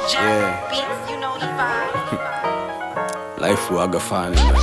Yeah. Beats, you know the vibe. life huaga fani man.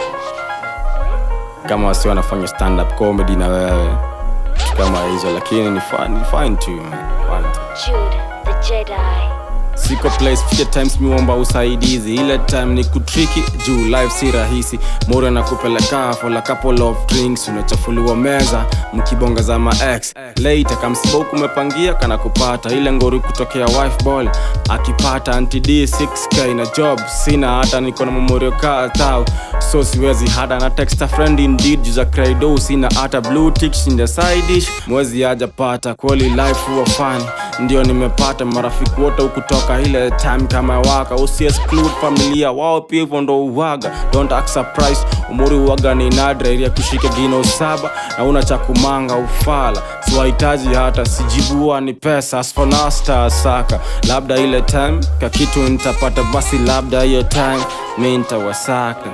kama wasi wanafanya stand up comedy na wewe Vitu kama hizo lakini ni fun, ni fine tu man. Fun tu. Jude, the Jedi. siko place fika times miomba usaidizi ile time ni kutriki juu life si rahisi moro na kupeleka for a couple of drinks unachafuliwa meza mkibonga za ma ex later kamsiba huku umepangia kana kupata ile ngori kutokea wife ball akipata antd 6k na job sina hata niko na memorio kaa tao so siwezi hata na text a friend indeed juu za credo sina hata blue tick in the side dish mwezi hajapata kweli life huwa fun ndio nimepata marafiki wote ukutoka ile time kama waka usi exclude familia wao pia hivyo ndo uwaga don't act surprised umuri uwaga ni nadra ili ya kushika gino saba na una cha kumanga ufala siwahitaji hata sijibua ni pesa asfonasta saka labda ile time kakitu nitapata basi labda hiyo time mi ntawasaka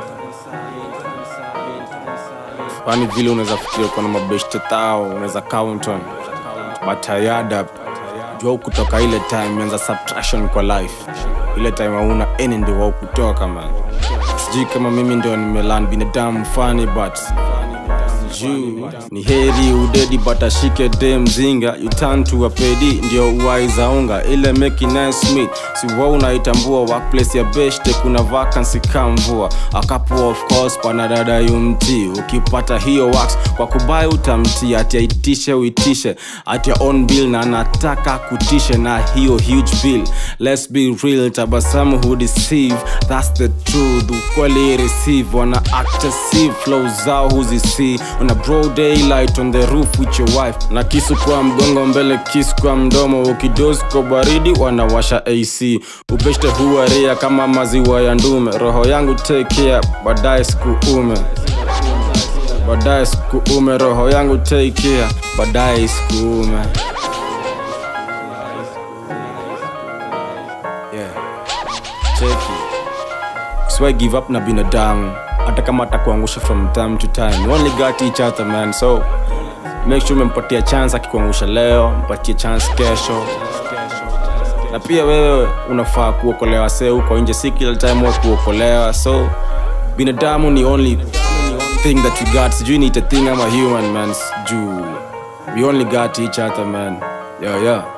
kwani vile unaweza fikiria uko na mabeshte tao unaweza count on but ayada jua kutoka ile time imeanza subtraction kwa life ile time hauna any ndio wao kutoka man sijui kama mimi ndio nimelan binadamu fani but juu ni heri udedi but ashike de mzinga you turn to a pedi ndio uwaizaunga ile make nice meat si wa unaitambua workplace ya beshte kuna vacancy kamvua akapo of course panadada yumti ukipata hiyo wax kwa kubai utamti ati aitishe uitishe at your own bill na anataka kutishe na hiyo huge bill let's be real tabasamu who deceive that's the truth ukweli receive wana act as if flow zao huzisi una broad daylight on the roof with your wife na kisu kwa mgongo mbele kisu kwa mdomo ukidosi kwa baridi wanawasha ac upeshte huwaria kama maziwa ya ndume roho yangu take care baadaye sikuume baadaye sikuume roho yangu take care baadaye sikuume yeah. cheki so I give up na binadamu hata kama atakuangusha from time to time We only got each other man so make sure umempatia chance akikuangusha leo mpatie chance kesho na pia wewe unafaa kuokolewa se uko nje si kila time wa kuokolewa so binadamu ni only thing that we got sijui ni a thing ama human man juu we only got each other man yeah, yeah.